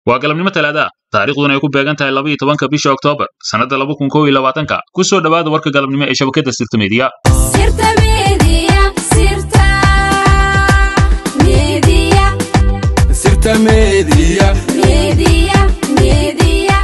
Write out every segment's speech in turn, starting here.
waa galabnimo talaada taariikhduna ay ku beegan tahay laba iyo tobanka bisha oktoobar sannadda laba kun kow iyo labaatanka ku soo dhowaada warka galabnimo ee shabakadda sirta meediya Sirta Media, Sirta Media, Sirta Media. Media, Media.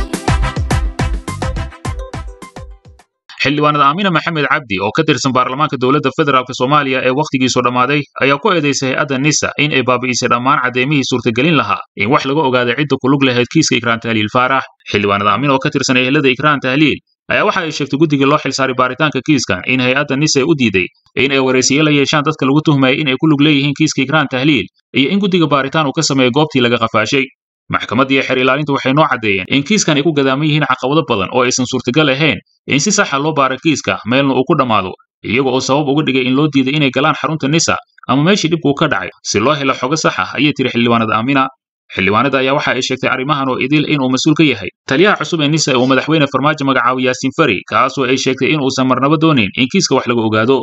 xildhibaanada aamina maxamed cabdi oo ka tirsan baarlamaanka dowladda federaalk soomaaliya ee wakhtigiisu dhammaaday ayaa ku eedaysay hay-adda nisa in ay baabi'isay dhammaan caddeymihii suurtagelin lahaa in wax laga ogaaday cidda ku lug lahayd kiiska ikraan tahliil faarax xildhibaanada aamin oo ka tirsan ehelada ikraan tahliil ayaa waxa ay sheegtay guddigii loo xilsaaray baaritaanka kiiskan in hay-adda nisa ay u diiday in ay waraysiye la yeeshaan dadka lagu tuhmayay in ay ku lug leeyihiin kiiska ikraan tahliil iyo in guddiga baaritaan uu ka sameeyo goobtii laga qafaashay maxkamadda iyo xeer ilaalinta waxay noo caddeeyeen in kiiskan ay ku gadaaman yihiin caqabado badan oo aysan suurtagal ahayn in si saxa loo baara kiiska meelna uu ku dhammaado iyaga oo sabab uga dhigay in loo diiday inay galaan xarunta nisa ama meeshii dhibkuu ka dhacay si loo helo xogo sax ah ayay tiri xildhibaanada aamina xildhibaanada ayaa waxa ay sheegtay arrimahan oo idil inuu mas-uul ka yahay taliyaha cusub ee nisa uu madaxweyne farmaajo magacaabay yaasiin fari kaasoo ay sheegtay in uusan marnaba doonayn in kiiska wax laga ogaado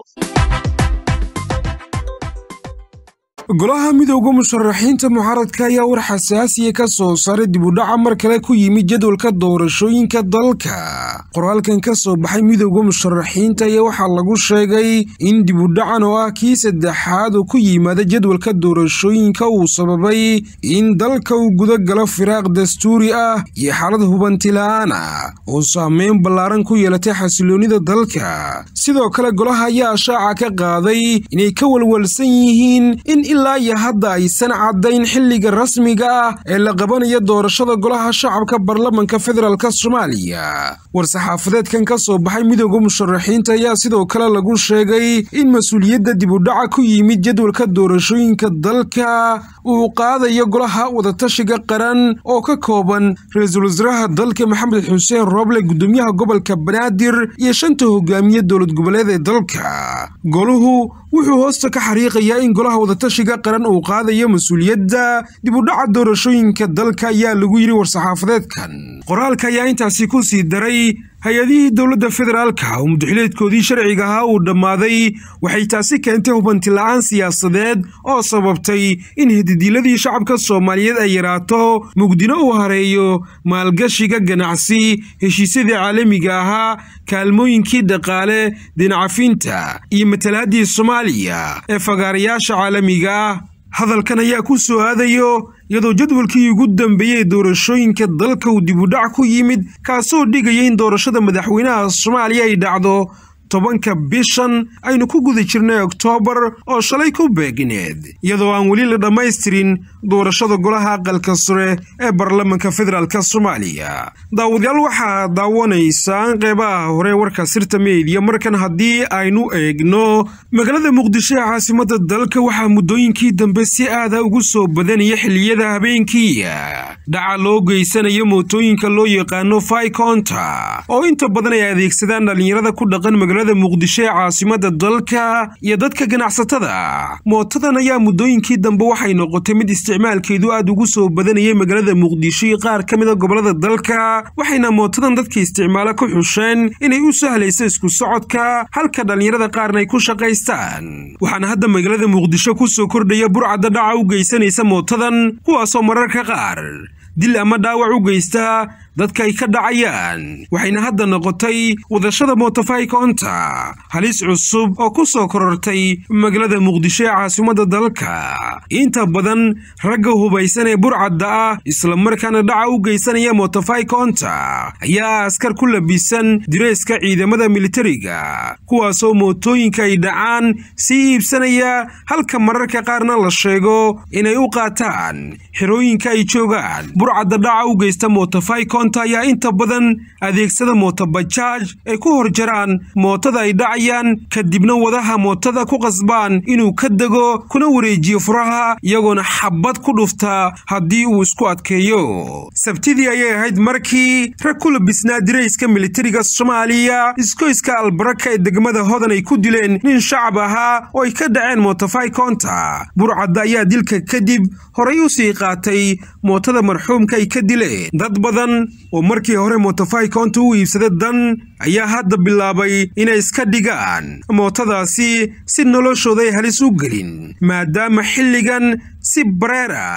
golaha midowda musharaxiinta mucaaradka ayaa war xasaasiya ka soo saaray dibudhaca mar kale ku yimid jadwalka doorashooyinka dalka qoraalkan ka soo baxay midowda musharaxiinta ayaa waxaa lagu sheegay in dibudhacan oo ah kii saddexaad oo ku yimaada jadwalka doorashooyinka uu sababay in dalka uu guda galo firaaq dastuuri ah iyo xaalad hubanti la'aan ah oo saameyn ballaaran ku yeelatay xasiloonnida dalka sidoo kale golaha ayaa shaaca ka qaaday inay ka walwalsan yihiin in ilaa iyo hadda aysan caddayn xilliga rasmiga ah ee la qabanayo doorashada golaha shacabka baarlamanka federaalk soomaaliya war-saxaafadeedkan ka soo baxay midowda musharaxiinta ayaa sidoo kale lagu sheegay in mas-uuliyadda dibudhaca ku yimid jadwalka doorashooyinka dalka uu qaadayo golaha wadatashiga qaran oo ka kooban ra-iisul wasaaraha dalka maxamed xuseen rooble gudoomiyaha gobolka banaadir iyo shanta hogaamiye dowlad goboleed ee dalka goluhu wuxuu hoosta ka xariiqayaa in golaha wadatashiga qaran uu qaadayo mas-uuliyadda dibudhaca doorashooyinka dalka ayaa lagu yidhi war-saxaafadeedkan qoraalka ayaa intaasi ku sii daray hay-adihii dowladda federaalka oo mudaxileedkoodii sharciga ahaa uu dhammaaday waxay taasi keentay hubanti la'aan siyaasadeed oo sababtay in hididiiladii shacabka soomaaliyeed ay yaraato mugdino uu hareeyo maalgashiga ganacsi heshiisyadii caalamiga ahaa kaalmooyinkii dhaqaale dinacafinta iyo matalaaddii soomaaliya ee fagaarayaasha caalamiga ah hadalkan ayaa ku soo aadayo iyadoo jadwalkii ugu dambeeyey doorashooyinka dalka uu dibudhac ku yimid kaasoo dhigaya in doorashada madaxweynaha soomaaliya ay dhacdo tobanka bishan aynu ku guda jirnay oktoobar oo shalay ku beegneed iyadoo aan weli la dhammaystirin doorashada golaha aqalka sare ee baarlamanka federaalk soomaaliya daawadayaal waxaa daawanaysaan qeybaha hore warka sirta meediya markan haddii aynu eegno magaalada muqdisho ee caasimada dalka waxaa muddooyinkii dambe si aada ugu soo badanaya xilliyada habeenkiiya dhaca loo geysanayo mootooyinka loo yaqaano faikonta oo inta badan ay adeegsadaan dhallinyarada ku dhaqan magaalada muqdisho ee caasimada dalka iyo dadka ganacsatada mootadan ayaa muddooyinkii dambe waxay noqotay mid isticmaalkeedu aad ugu soo badanayay magaalada muqdisho iyo qaar ka mida gobolada dalka waxayna mootadan dadka isticmaalo ku xusheen inay u sahlayso isku socodka halka dhallinyarada qaarna ay ku shaqaystaan waxaana hadda magaalada muqdisho ku soo kordhaya burcadda dhaca u geysanaysa mootadan kuwaasoo mararka qaar dil ama dhaawac u geysta dadka ay ka dhacayaan waxayna hadda noqotay wadashada mootofaikonta halis cusub oo ku soo korortay magaalada muqdisho ee caasimada dalka inta badan ragga hubaysan ee burcadda ah islamarkaana dhaca u geysanaya mootofaikonta ayaa askar ku labisan direyska ciidamada militariga kuwaasoo mootooyinka ay dhacaan sii iibsanaya halka mararka qaarna la sheego inay u qaataan xerooyinka ay joogaan burcadda dhaca u geysta mootofaikonta ayaa inta badan adeegsada mootobajaaj ay ku hor jaraan mootada ay dhacayaan kadibna wadaha mootada ku qasbaan inuu ka dego kuna wareejiyo furaha iyagoona xabad ku dhufta haddii uu isku adkeeyo sabtidii ayay ahayd markii rag ku labisnaa dirayska militariga soomaaliya iskoyska albaraka ee degmada hodan ay ku dileen nin shacab ahaa oo ay ka dhaceen mootofaikonta burcadda ayaa dilka kadib horay u sii qaatay mootada marxuumka ay ka dileen dad badan oo markii hore mootofaikonta u iibsada dan ayaa hadda bilaabay inay iska dhigaan mootadaasi si noloshooda ay halis u gelin maadaama xilligan si bareer ah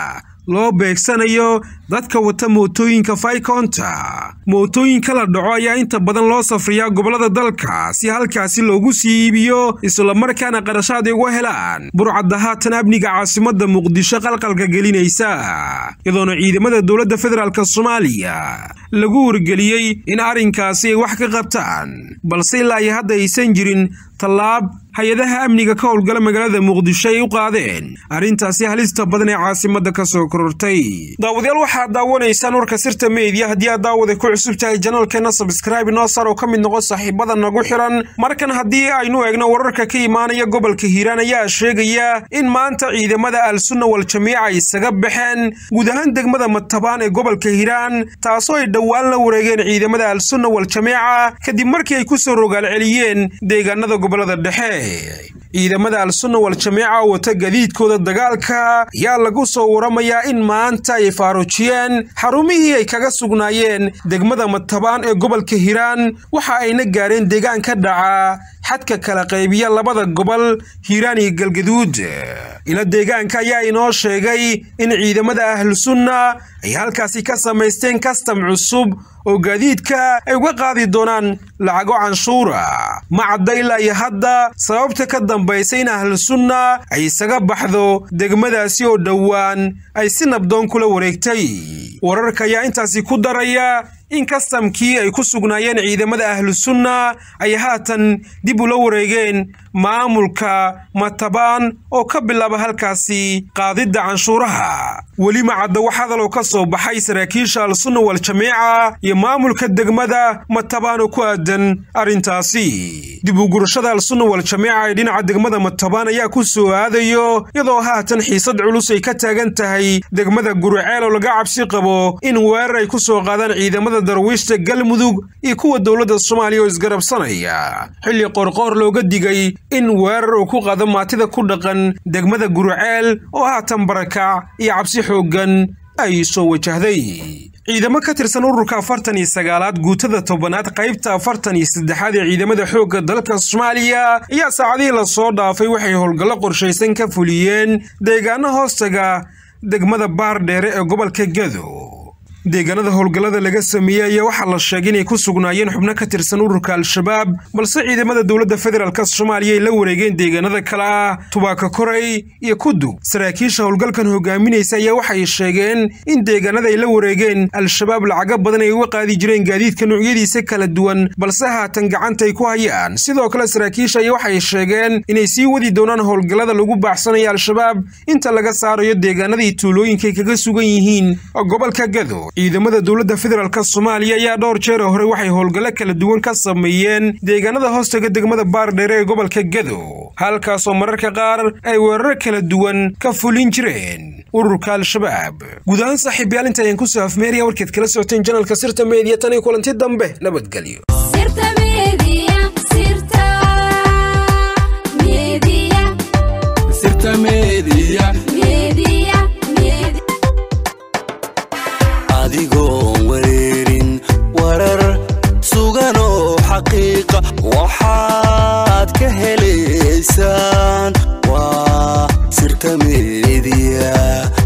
loo beegsanayo dadka wata mootooyinka faykonta mootooyinka la dhaco ayaa inta badan loo safriyaa gobollada dalka si halkaasi loogu sii iibiyo islamarkaana qarashaad ay uga helaan burcadda haatan amniga caasimadda muqdisho qalqalka gelinaysa iyadoona ciidamada dowladda federaalk soomaaliya lagu wargeliyey in arrinkaasi ay wax ka qabtaan balse ilaa iyo hadda aysan jirin tallaab hay-adaha amniga ka howlgala magaalada muqdisho ay u qaadeen arrintaasi halista badan ee caasimadda ka soo korortay daawadayaal waxaad daawanaysaan warka sirta meediya haddii aad daawada ku cusub tahay janaalkeenna sabskraibe noo sar oo ka mid noqon saaxiibada nagu xiran markan haddii aynu eegno wararka ka imaanaya gobolka hiiraan ayaa sheegaya in maanta ciidamada al-sunna wal jamiica ay isaga baxeen guud ahaan degmada matabaan ee gobolka hiiraan taasoo ay dhowaan la wareegeen ciidamada al-sunna wal jamiica kadib markii ay ku soo rogaal celiyeen deegaanada gobolada dhexe ciidamada al-sunna wal jamiica oo wata gadiidkooda dagaalka ayaa lagu soo waramayaa in maanta ay faaruujiyeen xarumihii ay kaga sugnaayeen degmada matabaan ee gobolka hiiraan waxa ayna gaareen deegaan ka dhaca xadka kala qaybiya labada gobol hiiraan iyo galgaduud ila deegaanka ayaa inoo sheegay in ciidamada ahlusunna ay halkaasi ka samaysteen kastam cusub oo gaadiidka ay uga qaadi doonaan lacago canshuura ma cadda ilaa iyo hadda sababta ka dambaysa in ahlusunna ay isaga baxdo degmadaasi oo dhowaan ay si nabdoon kula wareegtay wararka ayaa intaasi ku daraya in kastamkii ay ku sugnaayeen ciidamada ahlusunna ay haatan dib ula wareegeen maamulka matabaan oo ka bilaaba halkaasi qaadidda canshuuraha weli macadda wax hadaloo ka soo baxay saraakiisha al-sunna wal jamiica iyo maamulka degmada matabaan oo ku aadan arrintaasi dib u gurashada al-sunna wal jamiica ee dhinaca degmada matabaan ayaa ku soo aadayo iyadoo haatan xiisad culus ay ka taagan tahay degmada guriceel oo laga cabsi qabo in weerar ay ku soo qaadaan ciidamada darwiishta galmudug iyo kuwa dowladda soomaaliya oo isgarabsanaya xilli qorqoor looga digay in weerar uu ku qaado maatida ku dhaqan degmada guriceel oo haatan barakac iyo cabsi xooggan ay soo wajahday ciidamo ka tirsan ururka afartan iyo sagaalaad guutada tobanaad qaybta afartan iyo saddexaad ee ciidamada xoogga dalka soomaaliya ayaa saacadihii lasoo dhaafay waxay howlgallo qorshaysan ka fuliyeen deegaano hoostaga degmada baardheere ee gobolka gado deegaanada howlgallada laga sameeyey ayaa waxaa la sheegay inay ku sugnaayeen xubno ka tirsan ururka al-shabaab balse ciidamada dowladda federaalk soomaaliya ay la wareegeen deegaanada kale ah tubaaka koray iyo kudug saraakiisha howlgalkan hogaaminaysa ayaa waxay sheegeen in deegaanada ay la wareegeen al-shabaab lacago badan ay uga qaadi jireen gaadiidka noocyadiisa kala duwan balse haatan gacanta ay ku hayaan sidoo kale saraakiisha ayaa waxay sheegeen inay sii wadi doonaan howlgallada lagu baaxsanaya al-shabaab inta laga saarayo deegaanadii tuulooyinkaay kaga sugan yihiin gobolka gado ciidamada dowladda federaalk soomaaliya ayaa dhowr jeer hore waxay howlgallo kala duwan ka sameeyeen deegaanada hoostaga degmada baardheere ee gobolka gado halkaasoo mararka qaar ay weeraro kala duwan ka fulin jireen ururka al-shabaab guud ahaan saaxiibayaal inta ayaan kusoo afmeeraya warkeed kala socoteen janalka sirta meediya tan iyo kulanti dambe nabadgelyo sirta media sirta media sirta media media media adigoon wareerin warar sugan oo xaqiiqa waxaad ka helaysaan waa sirta meediya